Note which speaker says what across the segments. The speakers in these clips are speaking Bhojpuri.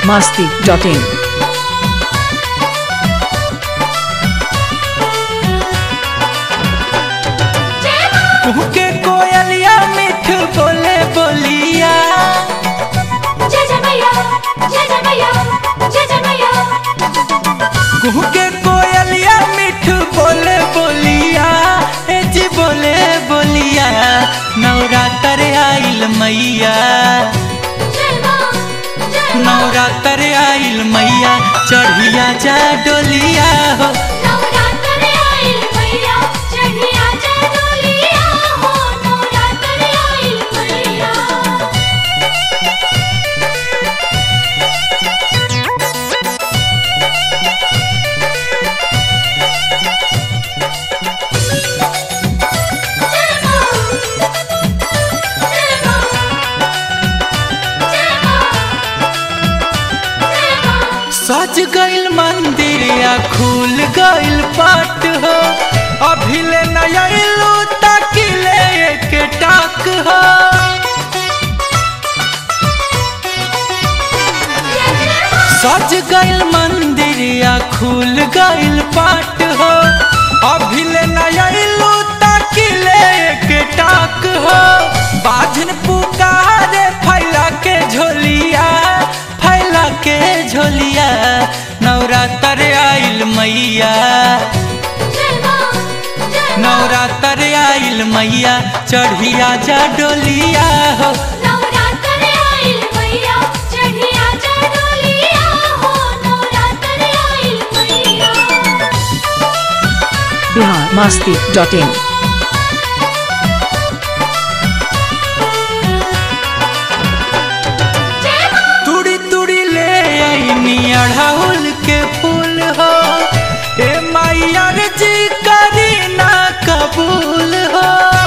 Speaker 1: masti.in.
Speaker 2: के कोयलिया मीठ बोले बोलिया
Speaker 3: जय जय मैया जय जय मैया जय जय मैया
Speaker 2: कुहू के कोयलिया मीठ बोले बोलिया ए जी बोले बोलिया नवरात्र आइल मैया
Speaker 3: जय माँ जय
Speaker 2: नवरात्र आइल मैया चढ़िया जा डोलिया हो
Speaker 3: नवरात्र आइल मैया चढ़िया जय डोलिया हो नवरात्र आइल मैया जय माँ जय माँ जय माँ जय माँ
Speaker 2: सज गइल मंदिर या खुल गइल पाट हो अभी ले नयलू तकिले के टाक हो सज गइल मंदिर या खुल गइल पाट हो अभी ले नयलू तकिले के टाक हो बाजन पुकारे फैला के झोलिया फैला के झोलिया नवरात्र आइल मैया
Speaker 3: जय माँ जय माँ
Speaker 2: नवरात्र आइल मैया चढ़िया जा डोलिया हो
Speaker 3: नवरात्र आइल मैया चढ़िया जय डोलिया हो नवरात्र आइल मैया
Speaker 1: Bihar masti.in.
Speaker 3: जय माँ
Speaker 2: तुड़ी तुड़ी ले आईनी अढ़ाउल के फूल हो ए मैया रे जी करी ना कबूल हो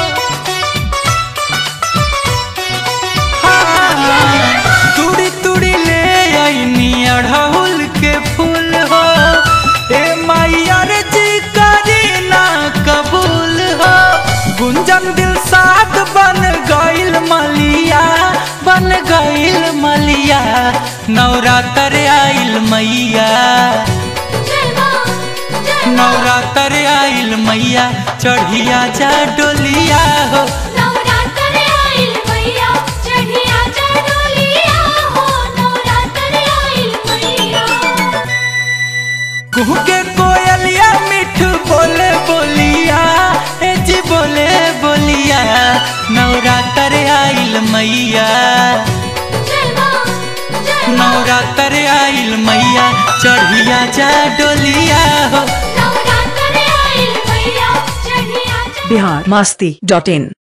Speaker 2: हाँ, तुड़ी तुड़ी ले आईनी अढ़ाउल के फूल हो ए मैया रे जी करी ना कबूल हो गुंजन दिल साथ बन गइल मलिया बन गइल मलिया नवरात्र आइल मैया
Speaker 3: जय माँ जय माँ
Speaker 2: नवरात्र आइल मैया चढ़िया जा डोलिया हो
Speaker 3: नवरात्र आइल मैया चढ़िया जय डोलिया हो नवरात्र आइल मैया
Speaker 2: कुहू के कोयलिया मिठ बोले बोलिया ए जी बोले बोलिया नवरात्र आइल मैया
Speaker 3: जय माँ जय माँ
Speaker 2: नवरात्र आइल मैया चढ़िया जा डोलिया हो
Speaker 3: नवरात्र आइल मैया चढ़िया जय
Speaker 1: Bihar masti.in.